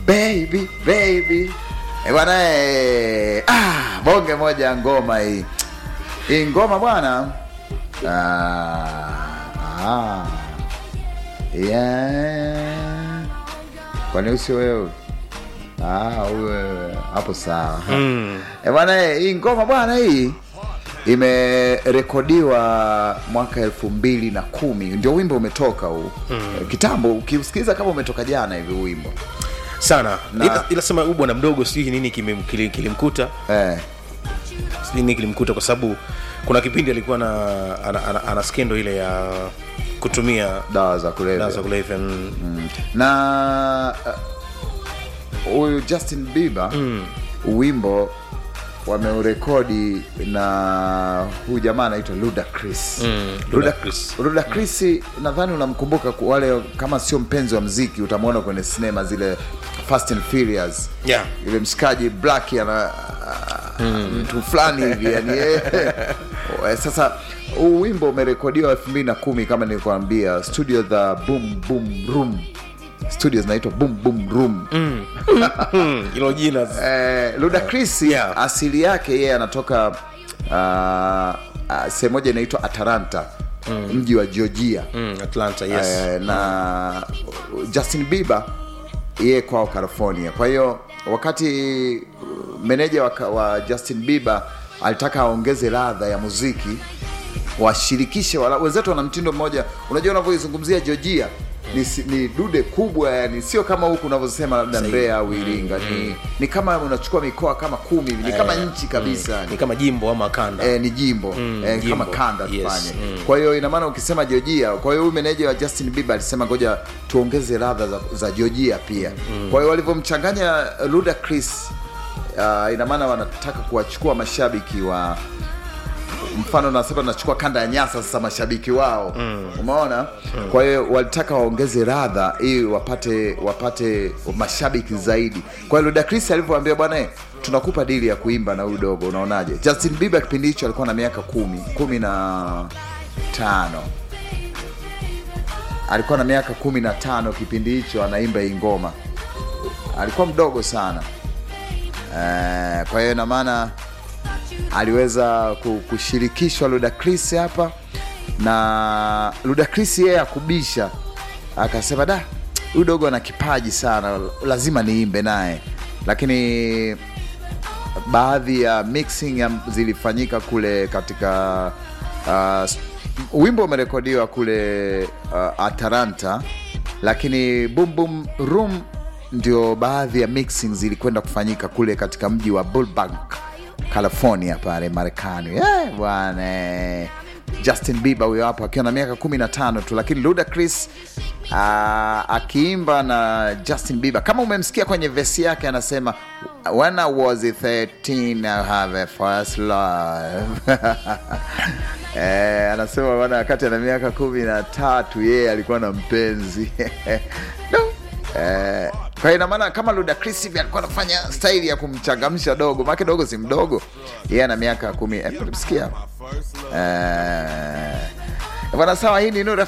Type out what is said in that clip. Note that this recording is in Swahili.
baby baby Eh, bwana eh, ah, bonge moja ya ngoma hii hii ngoma bwana ah, ah, yeah. kwani usio wewe ah, uwe hapo sawa Mm. Eh, bwana eh, hii ngoma bwana hii imerekodiwa mwaka elfu mbili na kumi ndio wimbo umetoka huu mm. kitambo ukiusikiliza kama umetoka jana hivi huu wimbo sana Na- ila, ila sema huyu bwana mdogo sijui nini kimem- kili- kilimkuta eh, sijui nini kilimkuta kwa sababu kuna kipindi alikuwa na ana, ana, ana skendo ile ya kutumia dawa za kulevya dawa za kulevya mm. Mm. na uh, huyu justin bieber mm. wimbo wameurekodi na huyu jamaa anaitwa ludacris Mm, Luda- Ludacris. ludacris nadhani unamkumbuka ku- wale kama sio mpenzi wa mziki utamwona kwenye sinema zile fast and furious yeah. yule mshikaji black ana mtu fulani hivi yani eh. Eh, sasa huu wimbo umerekodiwa elfu mbili na kumi kama nilikuambia studio the boom boom room studio zinaitwa boom boom room Mm, hilo jina eh, ludacris Yeah. asili yake yeye anatoka uh, uh, sehemu moja inaitwa atalanta mji wa georgia mm, atlanta yes Eh, na justin bieber yeye kwao california kwa hiyo wakati uh, meneja wa, wa justin bieber alitaka aongeze ladha ya muziki washirikishe wala- wenzetu wana mtindo mmoja unajua unavyoizungumzia georgia ni, si- ni dude kubwa yani sio kama huku unavyosema labda Sahihi. mbeya au iringa ni, ni kama unachukua mikoa kama kumi hivi, ni kama nchi kabisa ni kama jimbo ama kanda eh, ni jimbo Mm, eh, jimbo. kama kanda Yes, tufanye mm. kwa hiyo ina maana ukisema georgia kwa hiyo huyu meneja wa justin bieber alisema ngoja tuongeze ladha za, za georgia pia kwa hiyo walivyomchanganya ludacris uh, ina maana wanataka kuwachukua mashabiki wa mfano nasema nachukua kanda ya nyasa sasa mashabiki wao mm. umeona mm. kwa hiyo walitaka waongeze radha ili wapate wapate mashabiki zaidi kwa hiyo ludacris alivyoambia bwana eh, tunakupa dili ya kuimba na huyu dogo unaonaje justin bieber kipindi hicho alikuwa na miaka kumi kumi na tano alikuwa na miaka kumi na tano kipindi hicho anaimba hii ngoma alikuwa mdogo sana eh, kwa hiyo ina maana aliweza ku- kushirikishwa Ludacris hapa na Ludacris yeye akubisha akasema da huyu dogo ana kipaji sana lazima niimbe naye lakini baadhi ya mixing ya zilifanyika kule katika uh, s- wimbo umerekodiwa kule uh, atalanta lakini boom boom room ndio baadhi ya mixing zilikwenda kufanyika kule katika mji wa Burbank california pale marekani Eh, bwana justin bieber huyo hapo akiwa na miaka 15 tu lakini ludacris uh, akiimba na justin bieber kama umemsikia kwenye vesi yake anasema when i was 13 i have a first love Eh, anasema bana wakati ana miaka kumi na tatu yeye alikuwa na mpenzi no. Eh, kwa hiyo ina maana kama Ludacris hivi alikuwa anafanya staili ya kumchangamsha dogo, maana dogo si mdogo, yeye ana miaka kumi. Eh, msikia eh, bwana sawa, hii ni Nuru